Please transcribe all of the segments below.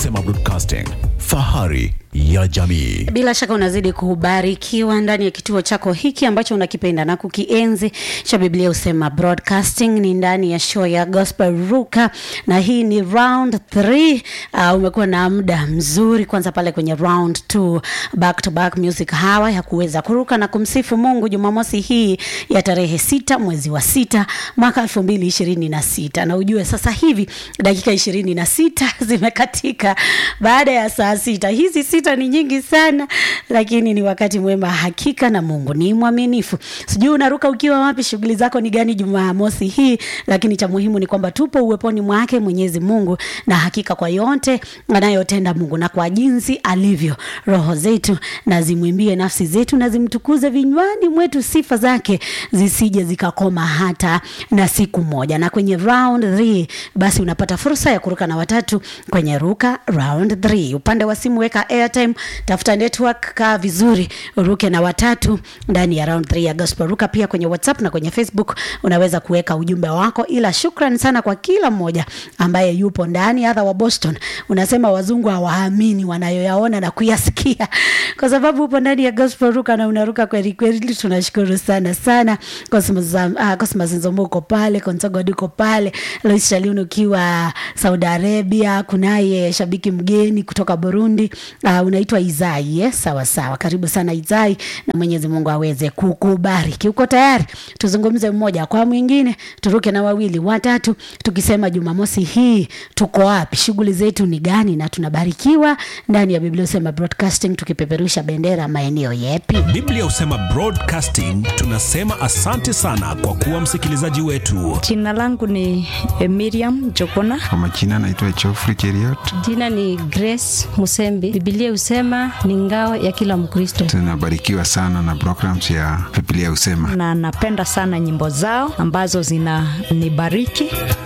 Husema Broadcasting, fahari ya jamii. Bila shaka unazidi kubarikiwa ndani ya kituo chako hiki ambacho unakipenda na kukienzi cha Biblia Husema Broadcasting. Ni ndani ya show ya Gospel Ruka na hii ni round 3. Uh, umekuwa na muda mzuri kwanza pale kwenye round 2 back to back music hawa ya kuweza kuruka na kumsifu Mungu Jumamosi hii ya tarehe sita mwezi wa sita mwaka elfu mbili ishirini na sita na ujue sasa hivi dakika ishirini na sita zimekatika baada ya saa sita. Hizi sita ni nyingi sana, lakini ni wakati mwema hakika, na Mungu ni mwaminifu. Sijui unaruka ukiwa wapi, shughuli zako ni gani Jumamosi hii, lakini cha muhimu ni kwamba tupo uweponi mwake Mwenyezi Mungu, na hakika kwa yote anayotenda Mungu na kwa jinsi alivyo, roho zetu na zimwimbie nafsi zetu na zimtukuze vinywani mwetu sifa zake zisije zikakoma hata na siku moja. Na kwenye round 3 basi unapata fursa ya kuruka na watatu kwenye ruka round 3. Upande wa simu weka airtime, tafuta network, kaa vizuri, uruke na watatu ndani ya round 3 ya Gospel Ruka. Pia kwenye WhatsApp na kwenye Facebook unaweza kuweka ujumbe wako, ila shukran sana kwa kila mmoja ambaye yupo ndani. Hata wa Boston unasema wazungu hawaamini wanayoyaona na kuyasikia, kwa sababu upo ndani ya Gospel Ruka na unaruka kweli kweli. Tunashukuru sana sana. Cosmos uh, Cosmos Nzombo uko pale, Konsogod uko pale, Lois Shalun ukiwa Saudi Arabia, kunaye shabiki mgeni kutoka Burundi uh, unaitwa Izai yes? Sawa sawa, karibu sana Izai, na Mwenyezi Mungu aweze kukubariki. Uko tayari? Tuzungumze mmoja kwa mwingine, turuke na wawili watatu, tukisema Jumamosi hii tuko wapi, shughuli zetu ni gani, na tunabarikiwa ndani ya Biblia Husema Broadcasting, tukipeperusha bendera maeneo yepi? Biblia Husema Broadcasting tunasema asante sana kwa kuwa msikilizaji wetu. Jina langu ni eh, Miriam Jokona. Kwa majina naitwa Geoffrey Cheriot. Jina ni Grace Musembi. Biblia husema ni ngao ya kila Mkristo. Tunabarikiwa sana na programs ya Biblia Husema. na napenda sana nyimbo zao ambazo zinanibariki.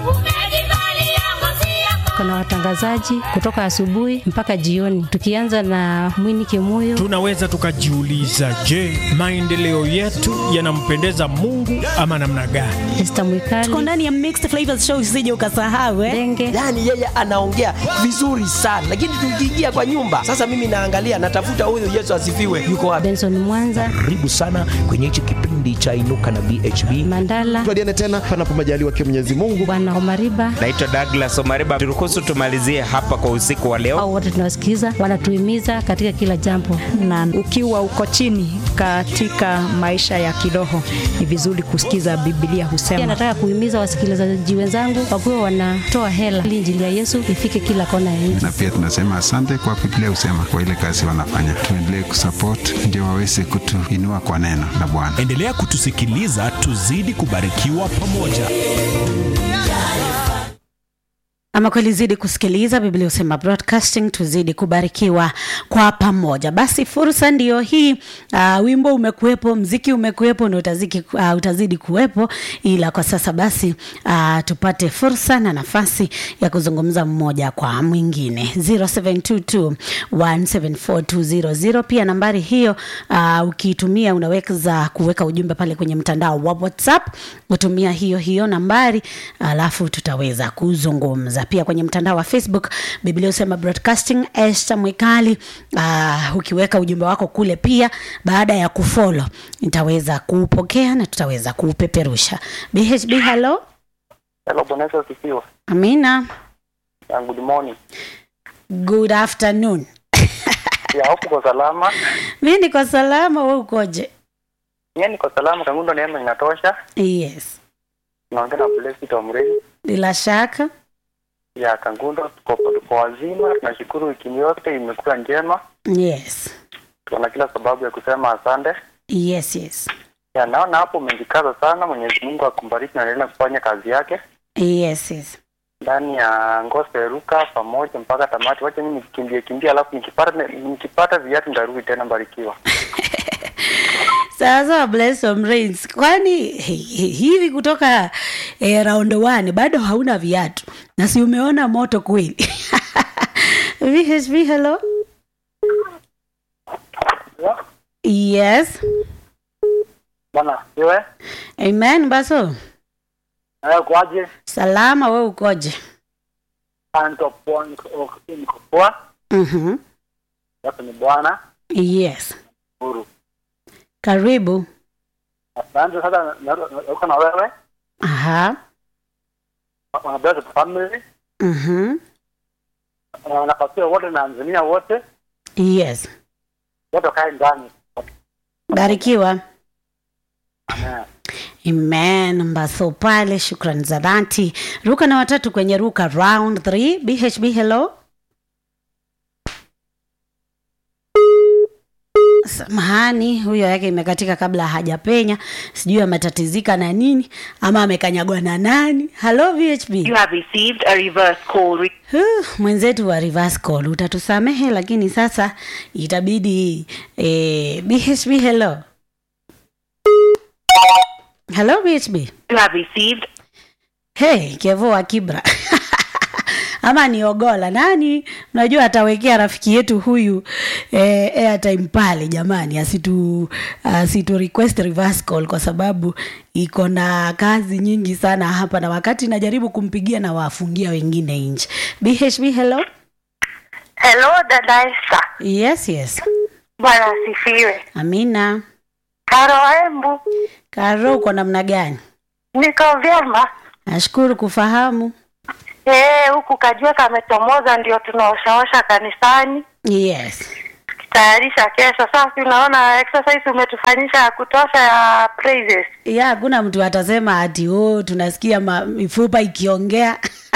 Kuna watangazaji kutoka asubuhi mpaka jioni, tukianza na Mwini Kimuyo. Tunaweza tukajiuliza, je, maendeleo yetu yanampendeza Mungu ama namna gani? Esther Tuko Mwikali, ndani ya Mixed Flavors Show, usije ukasahau eh? Denge, yaani yeye anaongea vizuri sana lakini tukiingia kwa nyumba sasa mimi naangalia natafuta huyu yesu asifiwe yuko wapi Benson Mwanza, karibu sana kwenye hichi kipindi cha inuka na bhb Mandala, tuadiane tena panapo majaliwa kia Mwenyezi Mungu. Bwana Omariba, naitwa Douglas Omariba. Turuhusu tumalizie hapa kwa usiku wa leo. au wote tunawasikiza, wanatuhimiza katika kila jambo. Na ukiwa uko chini katika maisha ya kiroho, ni vizuri kusikiza Biblia Pia husema. nataka kuhimiza wasikilizaji wenzangu wakuwe wanatoa hela ili injili ya Yesu ifike kila kona ya nchi. Na pia tunasema asante kwa Biblia Husema kwa ile kazi wanafanya. Tuendelee kusupport ndio waweze kutuinua kwa neno la Bwana. Endelea kutusikiliza, tuzidi kubarikiwa pamoja. Ama kweli zidi kusikiliza Biblia Husema Broadcasting, tuzidi kubarikiwa kwa pamoja. Basi fursa ndiyo hii. Uh, wimbo umekuwepo, mziki umekuwepo na utazidi, uh, utazidi kuwepo, ila kwa sasa basi uh, tupate fursa na nafasi ya kuzungumza mmoja kwa mwingine 0722174200 pia nambari hiyo uh, ukiitumia unaweza kuweka ujumbe pale kwenye mtandao wa WhatsApp, utumia hiyo hiyo nambari alafu tutaweza kuzungumza pia kwenye mtandao wa Facebook Biblia Husema Broadcasting. Esther Mwikali, uh, ukiweka ujumbe wako kule pia, baada ya kufollow nitaweza kuupokea na tutaweza kuupeperusha. BHB, hello. Hello, Bwana Yesu asifiwe. Amina, Uh, good morning. good afternoon. Ya hofu kwa salama. Mi niko salama, we ukoje? Mimi niko salama, kangundo neema inatosha. Yes, Naongea na Blessed Omrei. bila shaka. Ya kangundo tuko tuko wazima, tunashukuru wiki yote imekuwa njema. Yes, Tuna kila sababu ya kusema asante. yes, yes, Ya naona hapo umejikaza sana, Mwenyezi Mungu akubariki na endelee kufanya kazi yake yes, yes. ndani ya Ngose Ruka pamoja mpaka tamati. Wacha mimi nikimbie kimbia, alafu nikipata nikipata viatu nitarudi tena, mbarikiwa. Sasa Blessom Rains, kwani hi- hi- hivi kutoka eh, round one bado hauna viatu na si umeona moto kweli? VHV, hello. Yes. Bwana, wewe? Amen baso. Eh, kwaje? Salama, we ukoje? niko poa, niko niko poa. Mhm. Hapo ni bwana Yes. huru. Karibu. Asante sasa, na- na- na- uko na wewe Aha. wana blessed family Mhm. na wanapatia wote na Tanzania wote Yes. wote wakae ndani. Barikiwa. Amen. Amen. Mbaso pale, shukrani za dhati. Ruka na watatu kwenye ruka round 3 BHB hello. Samahani, huyo yake imekatika kabla hajapenya, sijui ametatizika na nini ama amekanyagwa na nani. Hello VHB. You have received a reverse call. Re- Huh, mwenzetu wa reverse call utatusamehe, lakini sasa itabidi eh, BHB hello. Hello BHB. you have received Hey, Kevo wa Kibra ama ni Ogola nani? Unajua atawekea rafiki yetu huyu eh, airtime pale jamani, asitu asitu request reverse call kwa sababu iko na kazi nyingi sana hapa, na wakati najaribu kumpigia na wafungia wengine nje. BHB hello. Hello dada Esther. Yes, yes. Bwana asifiwe. Amina. Karo Embu, Karo, uko namna gani? niko vyema. Nashukuru kufahamu. Eh, huku kajua kametomoza, ndio tunaoshaosha kanisani Yes. tayarisha kesho. Sasa unaona exercise umetufanyisha ya kutosha ya praises. ya hakuna mtu atasema ati oh, tunasikia ma, mifupa ikiongea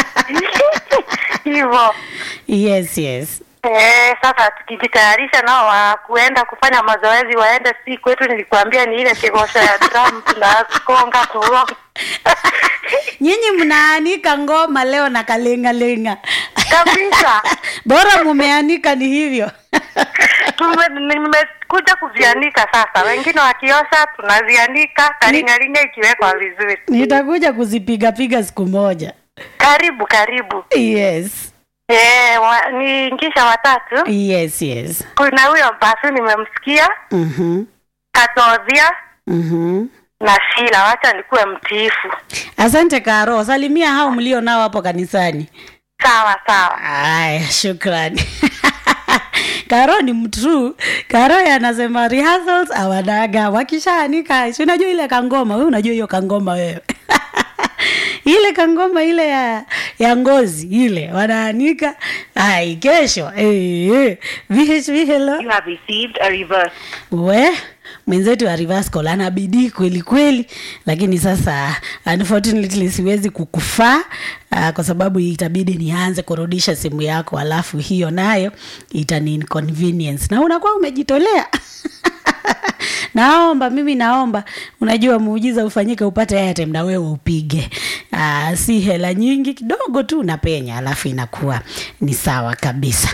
hivyo yes yes Eh, sasa tukijitayarisha nao wa kuenda kufanya mazoezi waende, si kwetu. Nilikwambia ni ile kigosha ya drum tunakonga tuo nyinyi mnaanika ngoma leo na kalengalenga kabisa bora mumeanika ni hivyo Tume- nimekuja kuzianika sasa, wengine wakiosha tunazianika, karingaringa ikiwekwa vizuri. nitakuja kuzipigapiga siku moja Karibu karibu. yes Eh, wa, ni ngisha watatu. yes yes Kuna huyo Mbasu nimemsikia, mm-hmm. Katodhia Mm-hmm. na Shila, wacha nikuwe mtiifu. asante karo salimia hao mlio nao hapo kanisani Sawa sawa. aya shukrani karo ni mtru karo anasema rehearsals awadaga wakishaanika si unajua ile kangoma we unajua hiyo kangoma wewe ile kangoma ile ya ya ngozi ile wanaanika ai kesho eh, eh. VHV hello You have received a reverse. we mwenzetu wa reverse call ana bidii kweli kweli lakini sasa unfortunately siwezi kukufaa uh, kwa sababu itabidi nianze kurudisha simu yako alafu hiyo nayo itani inconvenience na unakuwa umejitolea naomba mimi naomba unajua muujiza ufanyike upate airtime na wewe upige uh, si hela nyingi kidogo tu unapenya alafu inakuwa ni sawa kabisa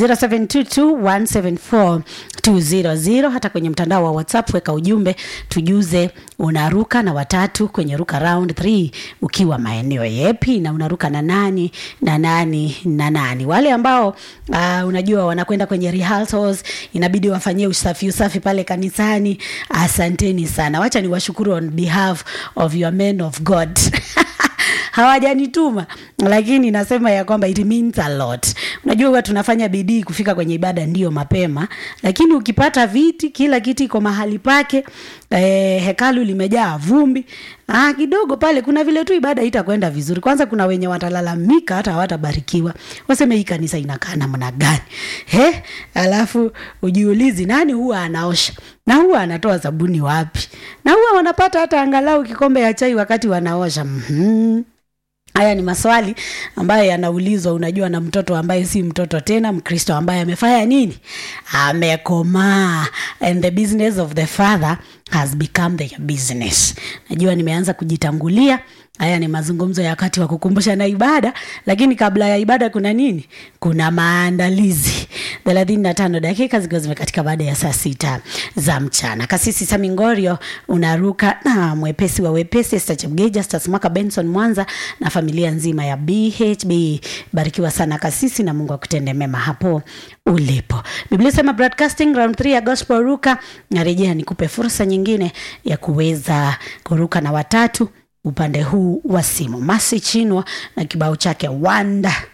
0722174200 hata kwenye mtandao wa whatsapp weka ujumbe tujuze unaruka na watatu kwenye ruka round 3 ukiwa maeneo yepi na unaruka na nani na nani na nani wale ambao uh, unajua wanakwenda kwenye rehearsals inabidi wafanyie usafi usafi pale kanisani asanteni sana wacha ni washukuru on behalf of your men of god hawajanituma lakini nasema ya kwamba it means a lot unajua huwa tunafanya bidii kufika kwenye ibada ndio mapema lakini ukipata viti kila kiti iko mahali pake eh, hekalu limejaa vumbi ah, kidogo pale kuna vile tu ibada itakwenda vizuri kwanza kuna wenye watalalamika hata hawatabarikiwa waseme hii kanisa inakaa namna gani he alafu ujiulizi nani huwa anaosha na huwa anatoa sabuni wapi na huwa wanapata hata angalau kikombe ya chai wakati wanaosha mm-hmm. haya ni maswali ambayo yanaulizwa unajua na mtoto ambaye si mtoto tena mkristo ambaye amefanya nini amekomaa and the business of the father has become the business najua nimeanza kujitangulia haya ni mazungumzo ya wakati wa kukumbusha na ibada lakini kabla ya ibada kuna nini kuna maandalizi thelathini na tano dakika zikiwa zimekatika baada ya saa sita za mchana kasisi samingorio unaruka na mwepesi wa wepesi stachemgeja stasmaka benson mwanza na familia nzima ya bhb barikiwa sana kasisi na mungu akutende mema hapo ulipo biblia sema broadcasting round 3 ya gospel ruka narejea nikupe fursa nyingine ya kuweza kuruka na watatu upande huu wa simu masi chinwa na kibao chake wanda